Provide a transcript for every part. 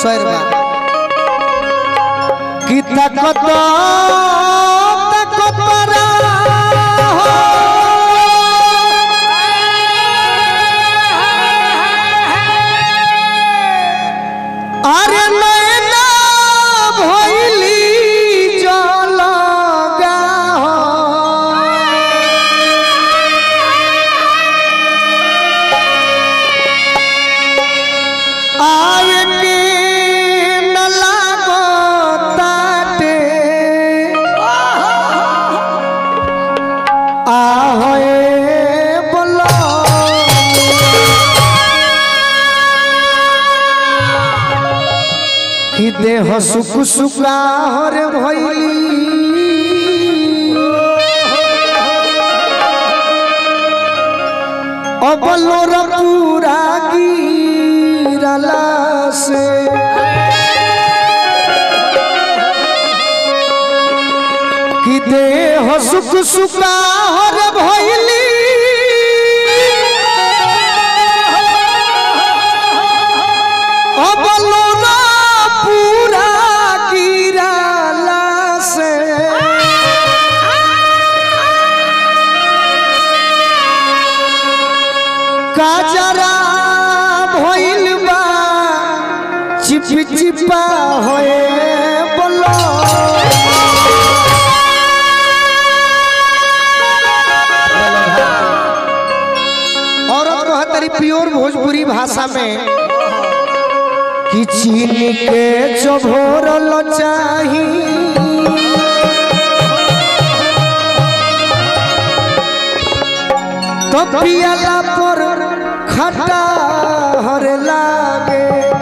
स्वर बा कि तकत तकत अरे नैना भइली जलगा आए के न लागो ताटे ahoe bolo कि देह सुख सुखा हरे भइली अबलोर पूरा गिरला से कि देह सुख सुखा हर भइली अबलोना पूरा गिराला से काजरा भइल बा चिप चिपा होए बोलो औरत कहतरी प्योर भोजपुरी भाषा में कि चीन के चभोरल चाही तो पियाला पर खटा हरे लागे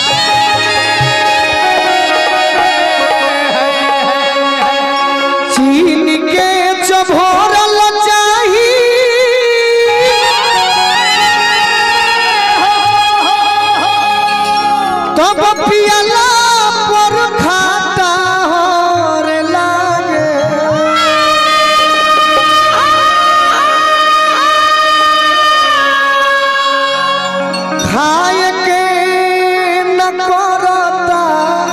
चीन के चभोरल चाही तब पियाला पर खाता हरे लागे खाए के न करता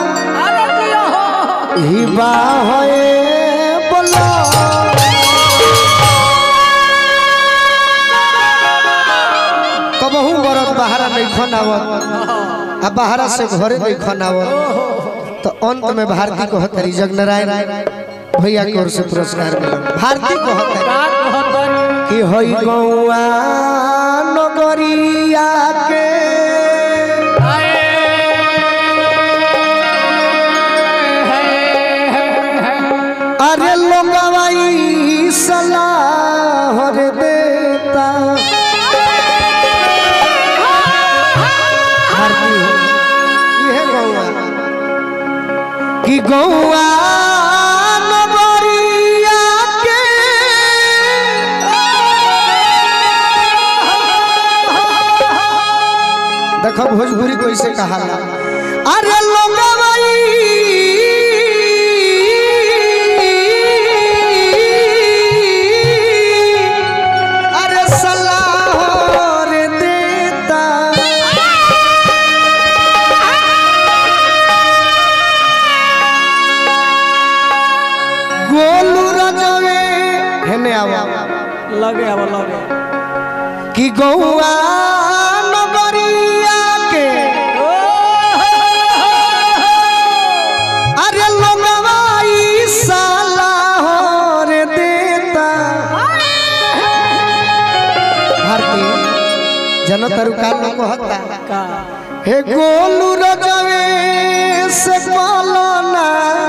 हिबा होए बोलो कबहू मरद बाहरा नहीं खनावत आ बाहरा से घरे नहीं खनावत तो अंत में भारती को हतरी जगनारायण भैया की ओर से पुरस्कार मिला भारती को हतरी कि होई गौआ नगरिया के अरे लोगवाई सलाह रे देता भारती हो ये गौआ कि गौआ नगरिया के देखो भोजपुरी कैसे कहा अरे लोगवाई अरे सलाह रे देता गोलू रजवे हेने आवा लगे अब लगे कि गौआ नगरिया के अरे लोगवाई साला हो रे देता भारती जनतर का लोग हता का हे गोलू रजवे से बोलना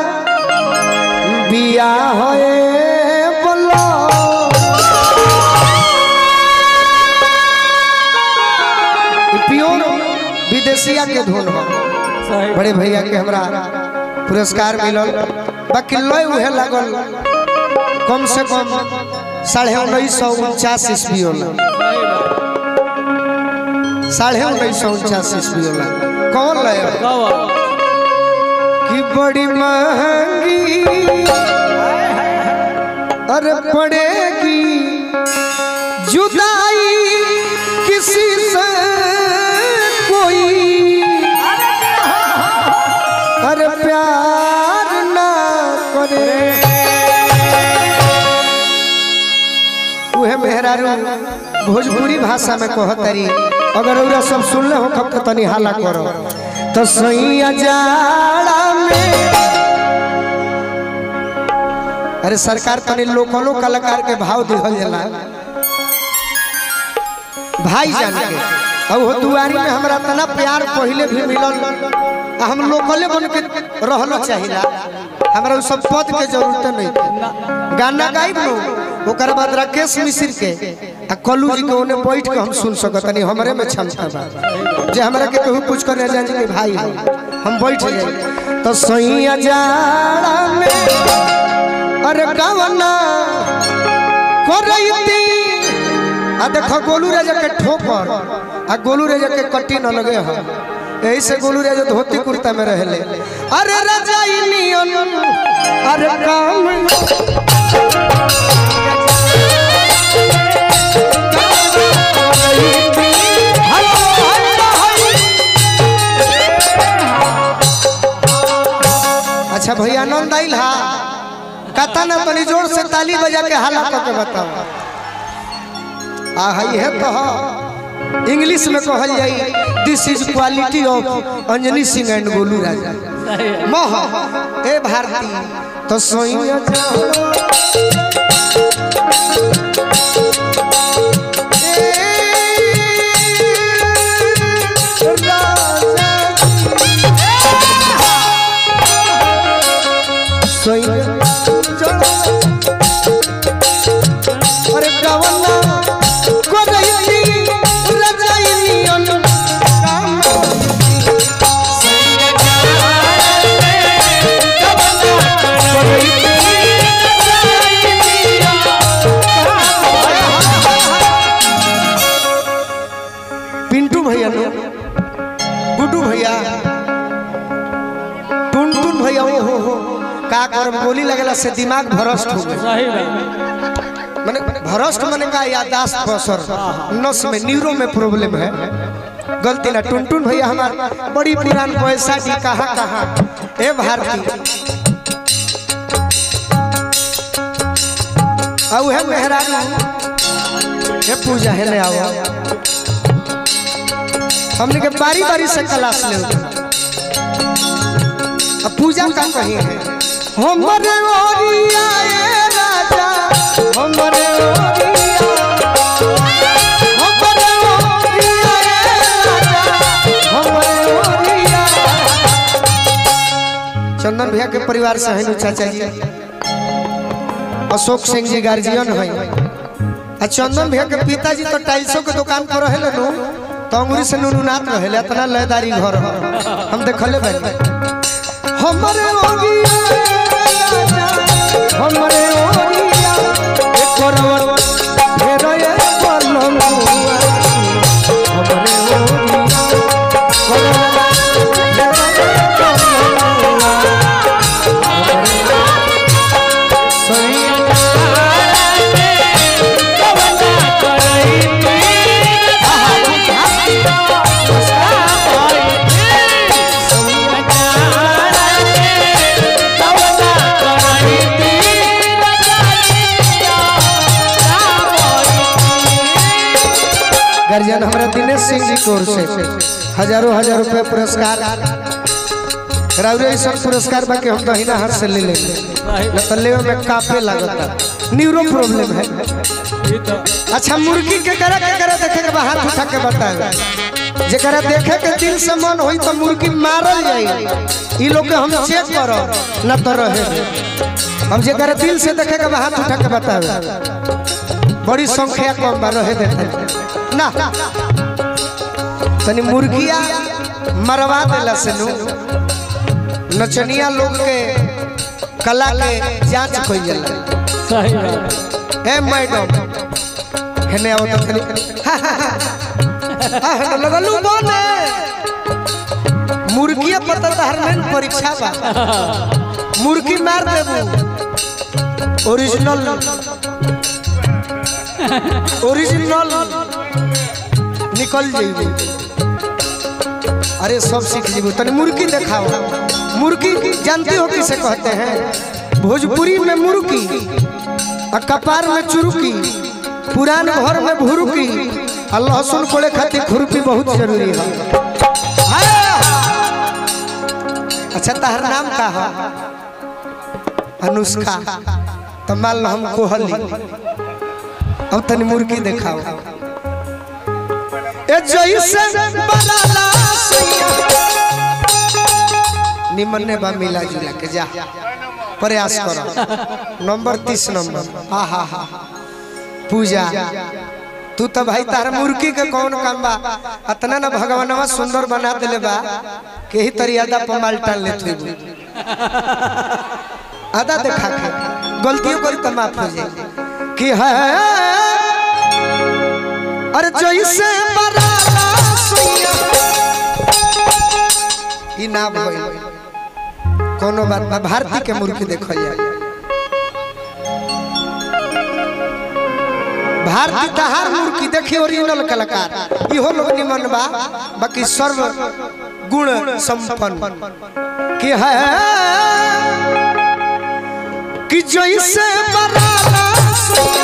बिया होए बोलो ई प्योर विदेशिया के धुन बा सही बड़े भैया के हमरा पुरस्कार मिलल बाकी लय उहे लागल कम से कम साढ़े उन्नीस सौ उनचास ईस्वी होला सही बात साढ़े उन्नीस सौ उनचास ईस्वी होला कौन लय गवा कि बड़ी महंगी अरे पड़ेगी जुदाई किसी से कोई मेहरारू भोजपुरी भाषा में कहतरी अगर उरा सब सुनले हो कब तो तनी हाला करो तो सैया जाड़ा में अरे सरकार तनी लोकलो कलाकार के भाव दिहल जाला भाई जान के अब हो दुआरी में हमरा तना प्यार पहले भी मिलल आ हम लोकले बन के रहलो चाहिला हमरा उ सब पद के जरूरत नहीं गाना गाइब नो ओकर बाद राकेश मिश्र के आ कल्लू जी के ओने बैठ के हम सुन सकत नहीं हमरे में क्षमता बा जे हमरा के केहू कुछ करे जान के भाई है हम बैठ जाए तो सैया जाड़ा में अरे गावना करैती आ देखो गोलू राजा के ठोकर आ गोलू राजा के कट्टी न लगे हो यही से गोलू राजा धोती कुर्ता में रहले अरे राजा नियन अरे काम अच्छा भैया आनंद आइल हा कथा ना तनी जोर से ताली बजा के हाला के बताओ आ है तो ह। इंग्लिश में कहल जाई this is quality of Anjani Singh and Golu Raja मह ए भारती तो सोइया जाओ ए राजा सोइया जाओ अरे गवना कोरैली रजाइनी अन काम पिंटू भैया नो गुड्डू भैया टुन टुन भैया ओ हो हो का करम गोली लगला से दिमाग भ्रष्ट हो गए सही बात माने भ्रष्ट माने का याददाश्त पर असर नस में न्यूरो में प्रॉब्लम है गलती ना टुन टुन भैया हमार बड़ी पुरान पैसा दी कहाँ कहाँ ए भारती अब है मेहरारू ये पूजा है ले आओ हमने के बारी बारी से क्लास ले अब पूजा का कहीं है हमरे ओरिया ए राजा हमरे ओरिया हमरे ओरिया ए राजा हमरे ओरिया चंदन भैया के परिवार से है चाचा जी अशोक सिंह जी गार्जियन है आ चंदन भैया के पिताजी तो टाइल्सों के दुकान पर रहे नु तो अंगूरी से नुनुनाथ रहे इतना लयदारी घर है हम देखले बानी हमरे ओरिया ए राजा, हमरे ओरिया एक करवट फेर ये पलंगुआ हमरे ओरिया करवट फेर ये पलंगुआ हमरे सैया गार्जियन हमारा दिनेश सिंह जी की ओर से हजारों हजार रुपए पुरस्कार राउरे ऐसा पुरस्कार बाकी हम दहिना हाथ से ले लेंगे न तो लेवे में काफे लागता न्यूरो प्रॉब्लम है ये तो अच्छा मुर्गी के करा के करा देखे के हाथ उठा के बताए जेकरा देखे के दिल से मन होई तो मुर्गी मारल जाई ई लोग के हम चेक करो न तो रहे हम जेकरा दिल से देखे के हाथ उठा के बतावे बड़ी संख्या कम बा रहे देते ना तनी मुर्गिया मरवा देला से नु नचनिया लोग के कला के जांच कइल जाला सही बात ए मैडम हेने आओ तो खाली हां हेने लगलू बोले मुर्गी पता तहर में परीक्षा बा मुर्गी मार देबू ओरिजिनल ओरिजिनल निकल जाइबू अरे सब सीख जीबू तनी मुर्गी दिखाओ मुर्गी जानती हो किसे कहते हैं भोजपुरी में मुर्गी और कपार में चुरुकी पुरान घर में भुरुकी आ लहसुन कोड़े खातिर खुरपी बहुत जरूरी है अच्छा तहर नाम का है अनुष्का तो मान लो हम कोहली अब तनी मुर्गी दिखाओ ए जैसे बनाला सैया निमन ने बा मिला जुला के जा प्रयास करो नंबर तीस नंबर हा हा हा पूजा तू तो भाई तार मुर्गी के कौन काम बा अतना ना भगवानवा सुंदर बना देले बा के ही तरियादा पर माल टाल ले थई आधा देखा के गलतियों करी तो माफ हो जाए कि है अरे जैसे बराला सुइया ई ना भइल कोनो बात ना भारती के मुर्गी देखल जाए भारती तहार मुर्गी देखी ओरिजिनल कलाकार इहो लोग निमन बा बाकी सर्व गुण संपन्न कि है कि जैसे बराला सुइया